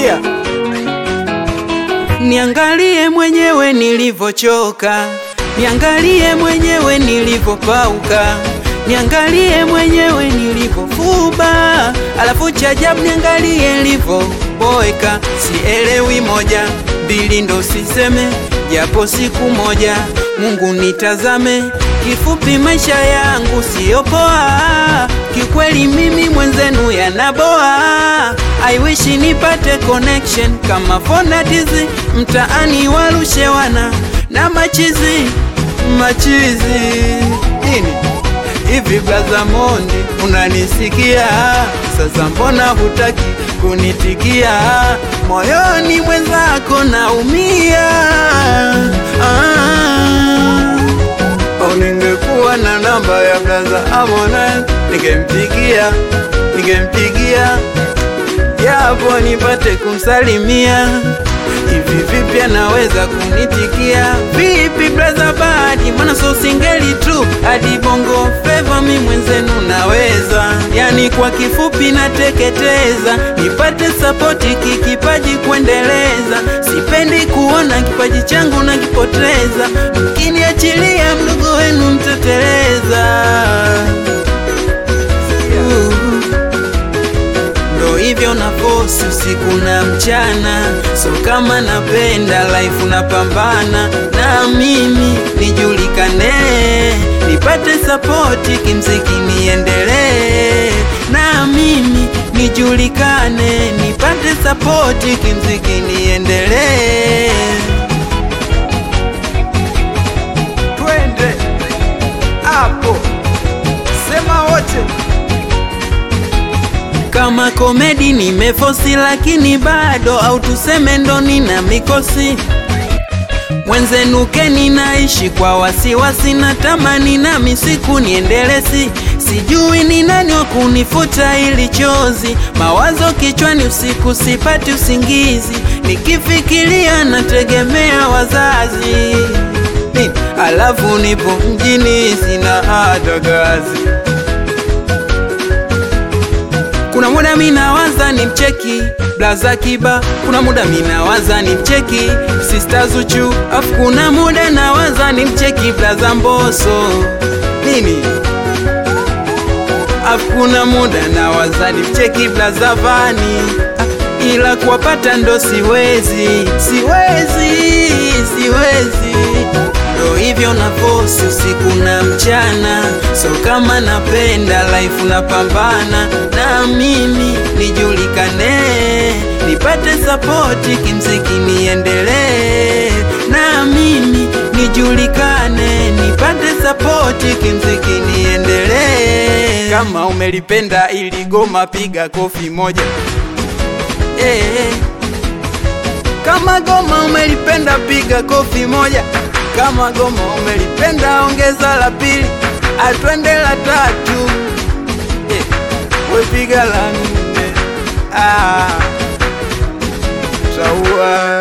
sikia Niangalie mwenyewe nilivyochoka, niangalie mwenyewe nilivyopauka, niangalie mwenyewe nilivyofuba, alafu cha ajabu niangalie nilivyoboeka. Sielewi moja mbili, ndo siseme japo siku moja Mungu nitazame. Kifupi maisha yangu siyo poa, kikweli mimi mwenzenu yanaboa. I wish nipate connection kama fonatizi mtaani warushe wana na machizi machizi nini hivi blaza Mondi unanisikia sasa mbona hutaki kunitikia moyoni mwenzako naumia ah. Au ningekuwa na namba ya blaza Harmonize ningempigia ningempigia japo nipate kumsalimia. Hivi vipi anaweza kunitikia? Vipi braza Badi, mana so singeli tu hadi bongo feva, mi mwenzenu naweza, yani kwa kifupi nateketeza, nipate sapoti kikipaji kuendeleza. Sipendi kuona kipaji changu nakipoteza, mkiniachilia mdogo wenu mteteleza. Uh ndo hivyo na fosi usiku na mchana, so kama napenda life napambana na mimi nijulikane, nipate sapoti kimziki niendelee, na mimi nijulikane, nipate sapoti kimziki niendelee. twende hapo sema wote kama komedi nimefosi, lakini bado au tuseme ndo nina mikosi mwenzenu keni naishi kwa wasiwasi, natamani nami siku niendelesi, sijui ni nani wa kunifuta ili chozi, mawazo kichwani usiku sipati usingizi, nikifikiria nategemea wazazi Ni- alafu nipo mjini sina hata kazi kuna muda minawaza ni mcheki blaza kiba, kuna muda minawaza ni mcheki sista Zuchu, afu kuna muda nawaza ni mcheki blaza Mboso nini, afu kuna muda nawaza ni mcheki blaza Vani, Ah, ila kuwapata ndo siwezi, siwezi, siwezi ndo hivyo na fosi usiku na mchana, so kama napenda life napambana na mimi nijulikane, nipate sapoti kimziki niendelee, na mimi nijulikane, nipate sapoti kimziki niendelee. Kama umelipenda ili goma, piga kofi moja eh, eh. Kama goma umelipenda piga kofi moja. Kama goma umelipenda ongeza la pili, atwende la tatu, eh, we piga la nne. Ah, taua